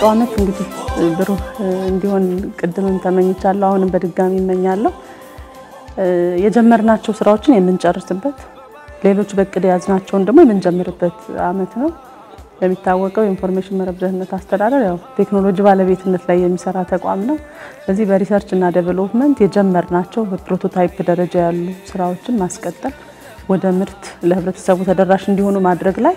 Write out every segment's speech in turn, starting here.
መጪው ዓመት እንግዲህ ብሩህ እንዲሆን ቅድምም ተመኝቻለሁ፣ አሁንም በድጋሚ እመኛለሁ። የጀመርናቸው ስራዎችን የምንጨርስበት ሌሎች በእቅድ የያዝናቸውን ደግሞ የምንጀምርበት ዓመት ነው። እንደሚታወቀው የኢንፎርሜሽን መረብ ደህንነት አስተዳደር ያው ቴክኖሎጂ ባለቤትነት ላይ የሚሰራ ተቋም ነው። በዚህ በሪሰርች እና ዴቨሎፕመንት የጀመርናቸው በፕሮቶታይፕ ደረጃ ያሉ ስራዎችን ማስቀጠል ወደ ምርት ለህብረተሰቡ ተደራሽ እንዲሆኑ ማድረግ ላይ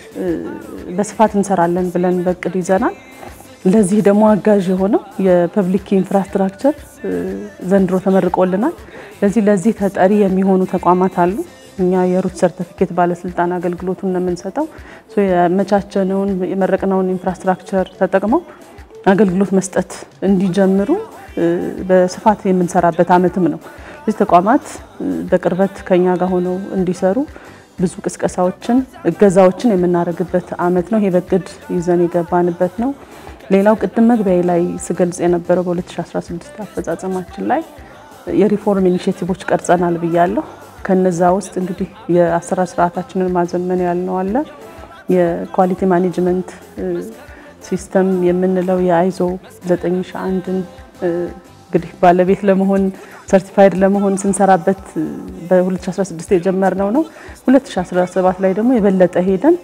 በስፋት እንሰራለን ብለን በእቅድ ይዘናል። ለዚህ ደግሞ አጋዥ የሆነው የፐብሊክ ኢንፍራስትራክቸር ዘንድሮ ተመርቆልናል። ለዚህ ለዚህ ተጠሪ የሚሆኑ ተቋማት አሉ። እኛ የሩት ሰርተፊኬት ባለስልጣን አገልግሎቱን ነው የምንሰጠው። የመቻቸነውን የመረቅነውን ኢንፍራስትራክቸር ተጠቅመው አገልግሎት መስጠት እንዲጀምሩ በስፋት የምንሰራበት ዓመትም ነው። እዚህ ተቋማት በቅርበት ከኛ ጋር ሆነው እንዲሰሩ ብዙ ቅስቀሳዎችን፣ እገዛዎችን የምናደርግበት ዓመት ነው። ይሄ በእቅድ ይዘን የገባንበት ነው። ሌላው ቅድም መግቢያ ላይ ስገልጽ የነበረው በ2016 አፈጻጸማችን ላይ የሪፎርም ኢኒሼቲቮች ቀርጸናል ብያለሁ። ከነዛ ውስጥ እንግዲህ የአሰራር ስርዓታችንን ማዘመን ያልነው አለ። የኳሊቲ ማኔጅመንት ሲስተም የምንለው የአይዞ 9001ን እንግዲህ ባለቤት ለመሆን ሰርቲፋይድ ለመሆን ስንሰራበት በ2016 የጀመርነው ነው። 2017 ላይ ደግሞ የበለጠ ሄደን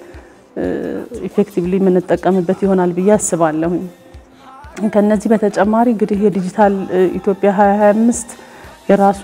ኢፌክቲቭሊ የምንጠቀምበት ይሆናል ብዬ አስባለሁ። ከነዚህ በተጨማሪ እንግዲህ የዲጂታል ኢትዮጵያ 2025 የራሱ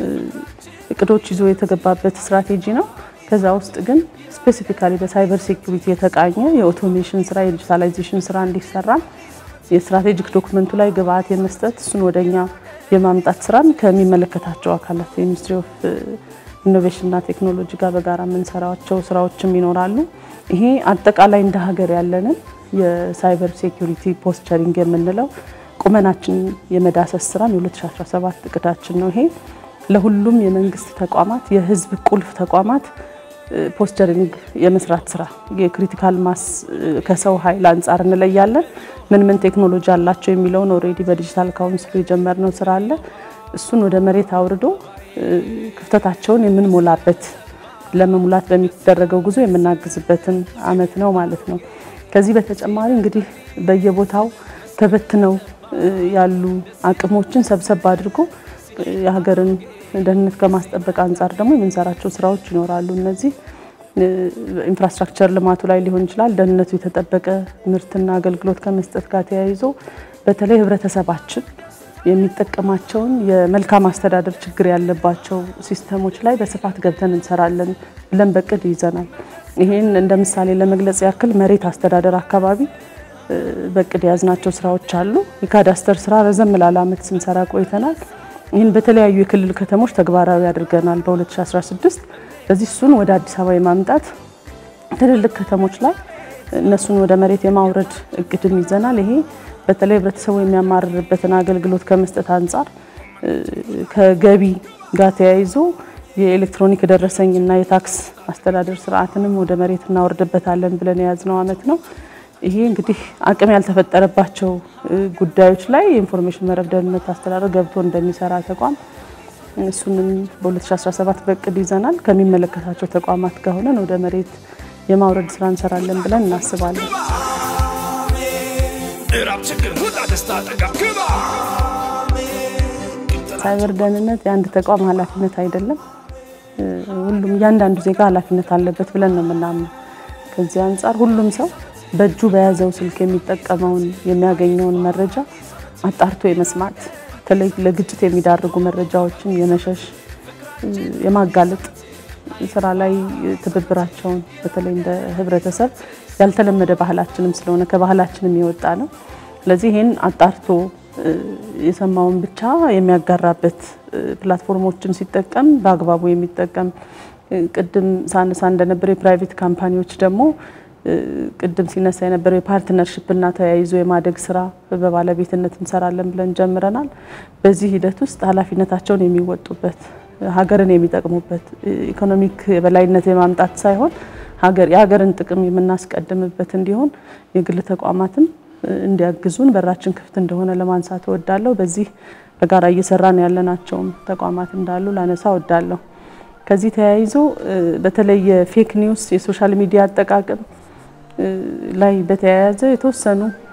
እቅዶች ይዞ የተገባበት ስትራቴጂ ነው። ከዛ ውስጥ ግን ስፔሲፊካሊ በሳይበር ሴኩሪቲ የተቃኘ የኦቶሜሽን ስራ የዲጂታላይዜሽን ስራ እንዲሰራ የስትራቴጂክ ዶክመንቱ ላይ ግብአት የመስጠት እሱን ወደኛ የማምጣት ስራን ከሚመለከታቸው አካላት የሚኒስትሪ ኦፍ ኢኖቬሽንና ቴክኖሎጂ ጋር በጋራ የምንሰራቸው ስራዎችም ይኖራሉ። ይሄ አጠቃላይ እንደ ሀገር ያለንን የሳይበር ሴኩሪቲ ፖስቸሪንግ የምንለው ቁመናችን የመዳሰስ ስራም የ2017 እቅዳችን ነው። ይሄ ለሁሉም የመንግስት ተቋማት የህዝብ ቁልፍ ተቋማት ፖስቸሪንግ የመስራት ስራ የክሪቲካል ማስ ከሰው ኃይል አንጻር እንለያለን። ምን ምን ቴክኖሎጂ አላቸው የሚለውን ኦልሬዲ በዲጂታል ካውንስሉ የጀመርነው ስራ አለ። እሱን ወደ መሬት አውርዶ ክፍተታቸውን የምንሞላበት ለመሙላት በሚደረገው ጉዞ የምናግዝበትን አመት ነው ማለት ነው። ከዚህ በተጨማሪ እንግዲህ በየቦታው ተበትነው ያሉ አቅሞችን ሰብሰብ አድርጎ የሀገርን ደህንነት ከማስጠበቅ አንጻር ደግሞ የምንሰራቸው ስራዎች ይኖራሉ። እነዚህ ኢንፍራስትራክቸር ልማቱ ላይ ሊሆን ይችላል። ደህንነቱ የተጠበቀ ምርትና አገልግሎት ከመስጠት ጋር ተያይዞ በተለይ ህብረተሰባችን የሚጠቀማቸውን የመልካም አስተዳደር ችግር ያለባቸው ሲስተሞች ላይ በስፋት ገብተን እንሰራለን ብለን በቅድ ይዘናል። ይህን እንደ ምሳሌ ለመግለጽ ያክል መሬት አስተዳደር አካባቢ በቅድ የያዝናቸው ስራዎች አሉ። የካዳስተር ስራ ረዘም ላለ ዓመት ስንሰራ ቆይተናል። ይህን በተለያዩ የክልል ከተሞች ተግባራዊ አድርገናል በ2016 ስለዚህ እሱን ወደ አዲስ አበባ የማምጣት ትልልቅ ከተሞች ላይ እነሱን ወደ መሬት የማውረድ እቅድም ይዘናል። ይሄ በተለይ ህብረተሰቡ የሚያማርርበትን አገልግሎት ከመስጠት አንጻር ከገቢ ጋር ተያይዞ የኤሌክትሮኒክ ደረሰኝና የታክስ አስተዳደር ስርዓትንም ወደ መሬት እናወርድበታለን ብለን የያዝነው ዓመት ነው። ይሄ እንግዲህ አቅም ያልተፈጠረባቸው ጉዳዮች ላይ የኢንፎርሜሽን መረብ ደህንነት አስተዳደር ገብቶ እንደሚሰራ ተቋም እሱንም በ2017 በእቅድ ይዘናል። ከሚመለከታቸው ተቋማት ጋር ሆነን ወደ መሬት የማውረድ ስራ እንሰራለን ብለን እናስባለን። ሳይበር ደህንነት የአንድ ተቋም ኃላፊነት አይደለም። ሁሉም እያንዳንዱ ዜጋ ኃላፊነት አለበት ብለን ነው የምናምነው። ከዚህ አንጻር ሁሉም ሰው በእጁ በያዘው ስልክ የሚጠቀመውን የሚያገኘውን መረጃ አጣርቶ የመስማት በተለይ ለግጭት የሚዳርጉ መረጃዎችን የመሸሽ የማጋለጥ ስራ ላይ ትብብራቸውን በተለይ እንደ ህብረተሰብ ያልተለመደ ባህላችንም ስለሆነ ከባህላችንም የወጣ ነው። ስለዚህ ይህን አጣርቶ የሰማውን ብቻ የሚያጋራበት ፕላትፎርሞችን ሲጠቀም በአግባቡ የሚጠቀም ቅድም ሳነሳ እንደነበረ የፕራይቬት ካምፓኒዎች ደግሞ ቅድም ሲነሳ የነበረው የፓርትነርሽፕና ተያይዞ የማደግ ስራ በባለቤትነት እንሰራለን ብለን ጀምረናል። በዚህ ሂደት ውስጥ ኃላፊነታቸውን የሚወጡበት ሀገርን የሚጠቅሙበት ኢኮኖሚክ የበላይነት የማምጣት ሳይሆን ሀገር የሀገርን ጥቅም የምናስቀድምበት እንዲሆን የግል ተቋማትም እንዲያግዙን በራችን ክፍት እንደሆነ ለማንሳት እወዳለሁ። በዚህ በጋራ እየሰራን ያለናቸውም ተቋማት እንዳሉ ላነሳ እወዳለሁ። ከዚህ ተያይዞ በተለይ የፌክ ኒውስ የሶሻል ሚዲያ አጠቃቀም ላይ በተያያዘ የተወሰኑ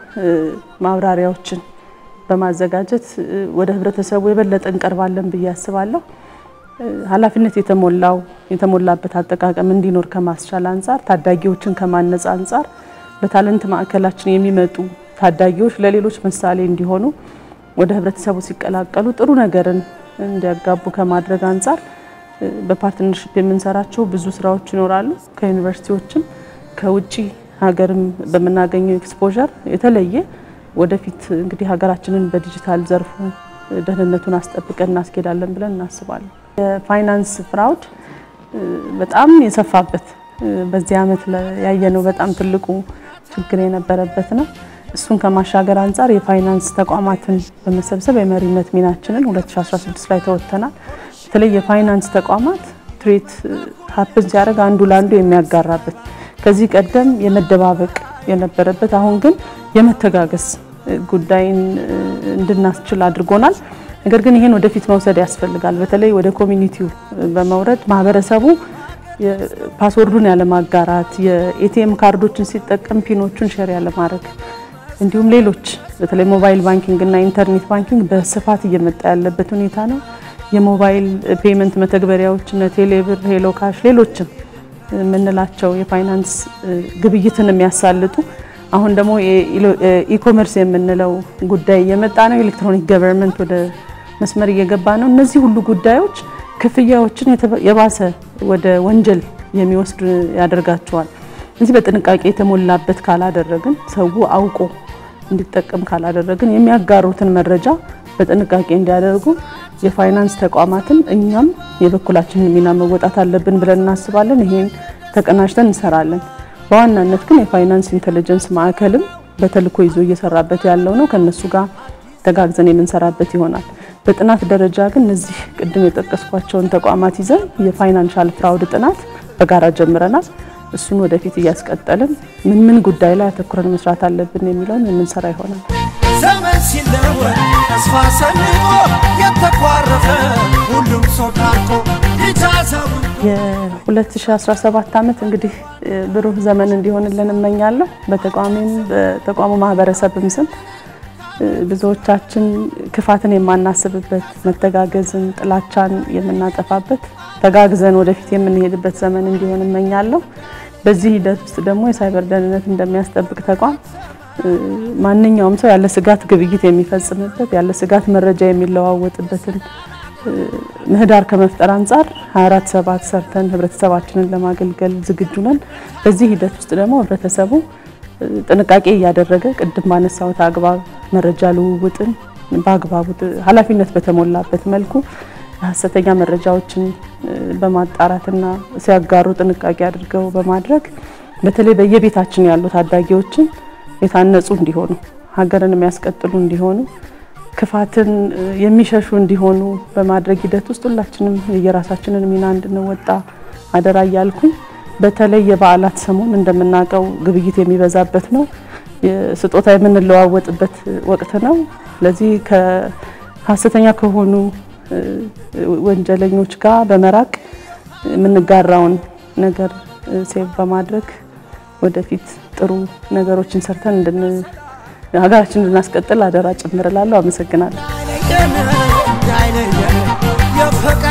ማብራሪያዎችን በማዘጋጀት ወደ ህብረተሰቡ የበለጠ እንቀርባለን ብዬ አስባለሁ። ኃላፊነት የተሞላው የተሞላበት አጠቃቀም እንዲኖር ከማስቻል አንጻር፣ ታዳጊዎችን ከማነጽ አንጻር በታለንት ማዕከላችን የሚመጡ ታዳጊዎች ለሌሎች ምሳሌ እንዲሆኑ ወደ ህብረተሰቡ ሲቀላቀሉ ጥሩ ነገርን እንዲያጋቡ ከማድረግ አንጻር በፓርትነርሽፕ የምንሰራቸው ብዙ ስራዎች ይኖራሉ። ከዩኒቨርሲቲዎችም ከውጭ ሀገርም በምናገኘው ኤክስፖዠር የተለየ ወደፊት እንግዲህ ሀገራችንን በዲጂታል ዘርፉ ደህንነቱን አስጠብቀን እናስኬዳለን ብለን እናስባለን። የፋይናንስ ፍራውድ በጣም የሰፋበት በዚህ ዓመት ያየነው በጣም ትልቁ ችግር የነበረበት ነው። እሱን ከማሻገር አንጻር የፋይናንስ ተቋማትን በመሰብሰብ የመሪነት ሚናችንን 2016 ላይ ተወጥተናል። በተለይ የፋይናንስ ተቋማት ትሬት ሀፕን ሲያደርግ አንዱ ለአንዱ የሚያጋራበት ከዚህ ቀደም የመደባበቅ የነበረበት አሁን ግን የመተጋገስ ጉዳይን እንድናስችል አድርጎናል። ነገር ግን ይህን ወደፊት መውሰድ ያስፈልጋል። በተለይ ወደ ኮሚኒቲው በመውረድ ማህበረሰቡ ፓስወርዱን ያለማጋራት፣ የኤቲኤም ካርዶችን ሲጠቀም ፒኖቹን ሼር ያለማድረግ እንዲሁም ሌሎች በተለይ ሞባይል ባንኪንግ እና ኢንተርኔት ባንኪንግ በስፋት እየመጣ ያለበት ሁኔታ ነው። የሞባይል ፔመንት መተግበሪያዎች እነ ቴሌብር፣ ሄሎ ካሽ፣ ሌሎችም የምንላቸው የፋይናንስ ግብይትን የሚያሳልጡ አሁን ደግሞ ኢኮመርስ የምንለው ጉዳይ እየመጣ ነው። ኤሌክትሮኒክ ገቨርንመንት ወደ መስመር እየገባ ነው። እነዚህ ሁሉ ጉዳዮች ክፍያዎችን የባሰ ወደ ወንጀል የሚወስዱ ያደርጋቸዋል። እዚህ በጥንቃቄ የተሞላበት ካላደረግን ሰው አውቆ እንዲጠቀም ካላደረግን የሚያጋሩትን መረጃ በጥንቃቄ እንዲያደርጉ የፋይናንስ ተቋማትን እኛም የበኩላችንን ሚና መወጣት አለብን ብለን እናስባለን። ይሄን ተቀናጅተን እንሰራለን። በዋናነት ግን የፋይናንስ ኢንተለጀንስ ማዕከልም በተልእኮ ይዞ እየሰራበት ያለው ነው። ከነሱ ጋር ተጋግዘን የምንሰራበት ይሆናል። በጥናት ደረጃ ግን እነዚህ ቅድም የጠቀስኳቸውን ተቋማት ይዘን የፋይናንሻል ፍራውድ ጥናት በጋራ ጀምረናል። እሱን ወደፊት እያስቀጠልን ምን ምን ጉዳይ ላይ አተኩረን መስራት አለብን የሚለውን የምንሰራ ይሆናል። ዘመን ሲለወጥ ተስፋ ሰንቆ የተኳረፈ ሁሉም ሰው ታርቆ ይታዘቡ የ2017 ዓመት እንግዲህ ብሩህ ዘመን እንዲሆንልን እመኛለሁ። በተቋሚም በተቋሙ ማህበረሰብም ስም ብዙዎቻችን ክፋትን የማናስብበት፣ መተጋገዝን፣ ጥላቻን የምናጠፋበት፣ ተጋግዘን ወደፊት የምንሄድበት ዘመን እንዲሆን እመኛለሁ። በዚህ ሂደት ውስጥ ደግሞ የሳይበር ደህንነት እንደሚያስጠብቅ ተቋም ማንኛውም ሰው ያለ ስጋት ግብይት የሚፈጽምበት ያለ ስጋት መረጃ የሚለዋወጥበትን ምህዳር ከመፍጠር አንጻር 24 ሰባት ሰርተን ህብረተሰባችንን ለማገልገል ዝግጁ ነን። በዚህ ሂደት ውስጥ ደግሞ ህብረተሰቡ ጥንቃቄ እያደረገ ቅድም ባነሳሁት አግባብ መረጃ ልውውጥን በአግባቡ ኃላፊነት በተሞላበት መልኩ ሀሰተኛ መረጃዎችን በማጣራትና ሲያጋሩ ጥንቃቄ አድርገው በማድረግ በተለይ በየቤታችን ያሉ ታዳጊዎችን የታነጹ እንዲሆኑ ሀገርን የሚያስቀጥሉ እንዲሆኑ ክፋትን የሚሸሹ እንዲሆኑ በማድረግ ሂደት ውስጥ ሁላችንም የየራሳችንን ሚና እንድንወጣ አደራ እያልኩኝ በተለይ የበዓላት ሰሞን እንደምናውቀው ግብይት የሚበዛበት ነው። ስጦታ የምንለዋወጥበት ወቅት ነው። ለዚህ ከሀሰተኛ ከሆኑ ወንጀለኞች ጋር በመራቅ የምንጋራውን ነገር ሴቭ በማድረግ ወደፊት ጥሩ ነገሮችን ሰርተን እንድን ሀገራችን እንድናስቀጥል አደራ ጭምር እላለሁ። አመሰግናለሁ። አይለየን አይለየን የፈቃ